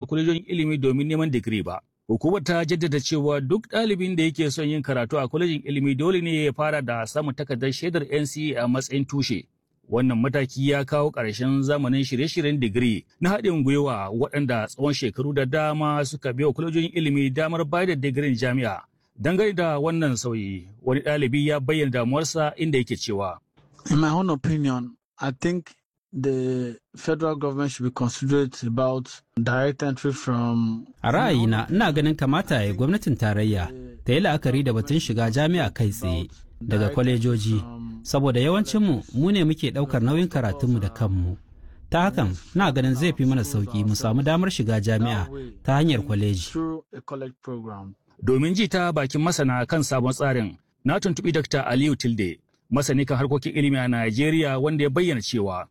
kwalejojin ilimi domin neman digiri ba. Hukumar ta jaddada cewa duk ɗalibin da yake son yin karatu a kwalejin ilimi dole ne ya fara da samun takardar shaidar NCE a matsayin tushe. Wannan mataki ya kawo ƙarshen zamanin shirye-shiryen digiri na haɗin gwiwa waɗanda tsawon shekaru da dama suka biya kwalejojin ilimi damar bayar da digirin jami'a. Dangane da wannan sauyi, wani ɗalibi ya bayyana damuwarsa inda yake cewa. In my own opinion, I think the federal government should be considerate about direct entry from A ra'ayina ina ganin kamata ya gwamnatin tarayya ta yi la'akari da batun shiga jami'a kai tsaye daga kwalejoji saboda yawancinmu mu ne muke ɗaukar nauyin karatunmu da kanmu. Ta hakan na ganin zai fi mana sauƙi mu samu damar shiga jami'a ta hanyar kwaleji. through a college program. Domin ji ta bakin masana kan sabon tsarin, na tuntuɓi Dr. Aliyu Tilde, masani kan harkokin ilimi a Najeriya wanda ya bayyana cewa.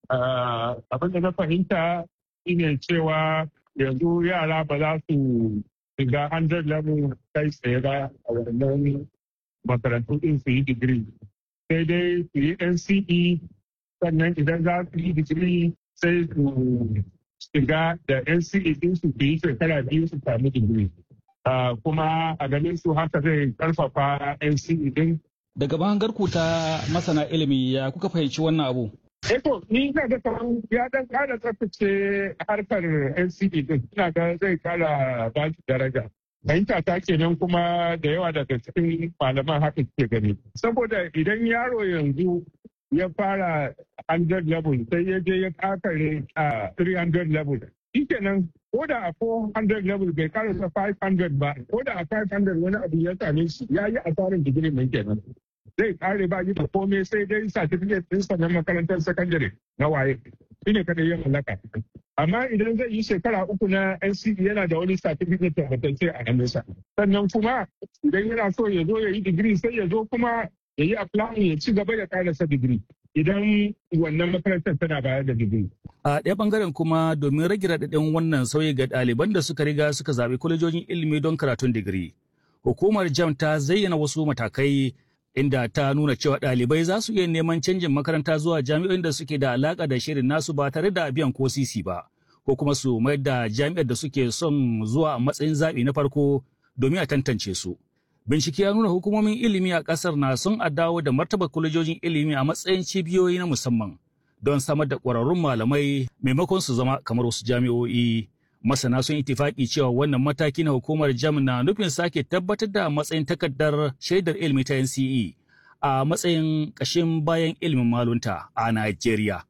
abin da na fahimta shine cewa yanzu yara ba za su shiga 100 level kai tsaye ba a wannan makarantu din su yi digiri sai dai su yi nce sannan idan za su yi digiri sai su shiga da nce din su yi shekara biyu su sami digiri Ah, kuma a ganin su haka zai karfafa nce din Daga bangarku ta masana ilimi ya kuka fahimci wannan abu? Eto, ni ina ga kamar ya dan kara tsaftace harkar NCD din, ina ga zai kara ba shi daraja. Fahimta ta kenan kuma da yawa daga cikin malaman haka ke gani. Saboda idan yaro yanzu ya fara 100 level sai ya je ya kakare a 300 level. Shi kenan ko da a 400 level bai karasa 500 ba, ko da a 500 wani abu ya same shi ya yi asarin digiri mai kenan. zai kare ba yi da komai sai dai certificate ɗinsa na makarantar sakandare na waye shi ne kada ya mallaka amma idan zai yi shekara uku na NCE yana da wani certificate tabbatacce a hannunsa sannan kuma idan yana so ya zo ya yi digiri sai ya zo kuma ya yi applying ya ci gaba ya karasa digiri idan wannan makarantar tana bayar da digiri A ɗaya ɓangaren kuma domin rage raɗaɗin wannan sauyi ga ɗaliban da suka riga suka zaɓi kwalejojin ilimi don karatun digiri. Hukumar JAM ta zayyana wasu matakai inda ta nuna cewa ɗalibai za su iya neman canjin makaranta zuwa jami'o'in da suke da alaƙa da shirin nasu ba tare da biyan ko sisi ba, ko kuma su mayar da jami'ar da suke son zuwa a matsayin zaɓi na farko domin a tantance su. Bincike ya nuna hukumomin ilimi a ƙasar na son a dawo da martaba kwalejojin ilimi a matsayin cibiyoyi na musamman don samar da ƙwararrun malamai maimakon su zama kamar wasu jami'o'i. Masana sun itifaki cewa wannan mataki na hukumar jam na nufin sake tabbatar da matsayin takardar shaidar ilimi ta NCE a matsayin ƙashin bayan ilimin malunta a Najeriya.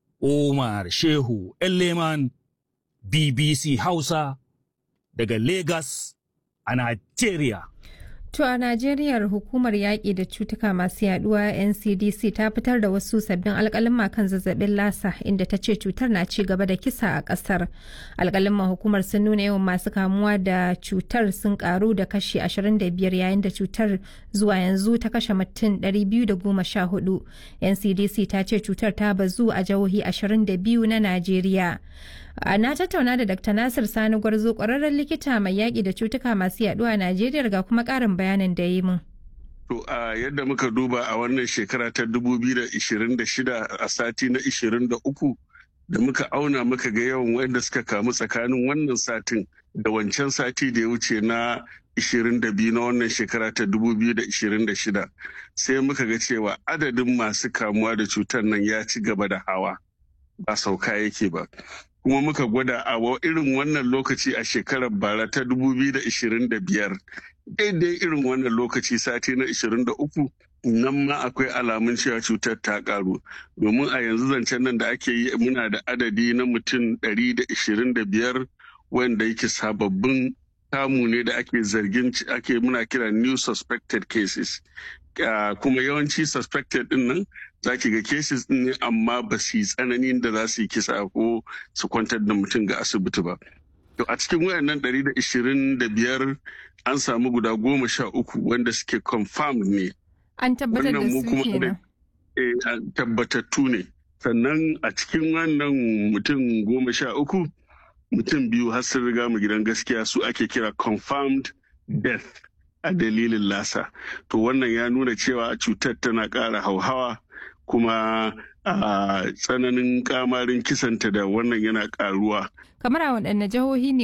Umar Shehu Elleman BBC Hausa daga Lagos a Najeriya. To a Najeriya hukumar yaƙi da cutuka masu yaduwa NCDC ta fitar da wasu sabbin alƙalin kan zazzabin lasa inda ta ce cutar na ci gaba da kisa a ƙasar. Alƙalin hukumar sun nuna yawan masu kamuwa da cutar sun ƙaru da kashi 25 yayin da cutar zuwa yanzu ta kashe mutum 214. NCDC ta ce cutar ta bazu a jihohi 22 na Najeriya. na tattauna da Dr. Nasir Sani Gwarzo ƙwararren likita mai yaƙi da cutuka masu yaduwa a Najeriya ga kuma ƙarin bayanin da yi mun. To a yadda muka duba a wannan shekara ta 2026 a sati na 23 da muka auna muka ga yawan wanda suka kamu tsakanin wannan satin da wancan sati da ya wuce na 22 na wannan shekara ta 2026 sai muka ga cewa adadin masu kamuwa da cutar nan ya ci gaba da hawa ba sauka yake ba. kuma muka gwada a irin wannan lokaci a shekarar bara ta 2025 daidai irin wannan lokaci sati na 23 nan ma akwai alamun cewa cutar ta karu domin a yanzu zancen nan da ake yi muna da adadi na mutum 125 wanda yake sababbin kamu ne da ake zargin ake muna kira new suspected cases kuma yawanci suspected din nan za ki ga cases din ne amma ba su yi tsananin da za su yi kisa ko su kwantar da mutum ga asibiti ba. To a cikin wayannan 125 an samu guda goma sha uku wanda suke confirmed ne. An tabbatar da su kenan. Eh, tabbatattu ne. Sannan a cikin wannan mutum goma sha uku mutum biyu har sun riga mu gidan gaskiya su ake kira confirmed death a dalilin lasa. To wannan ya nuna cewa cutar tana ƙara hauhawa kuma a tsananin kamarin kisanta da wannan yana ƙaruwa. Kamar a waɗanne jihohi ne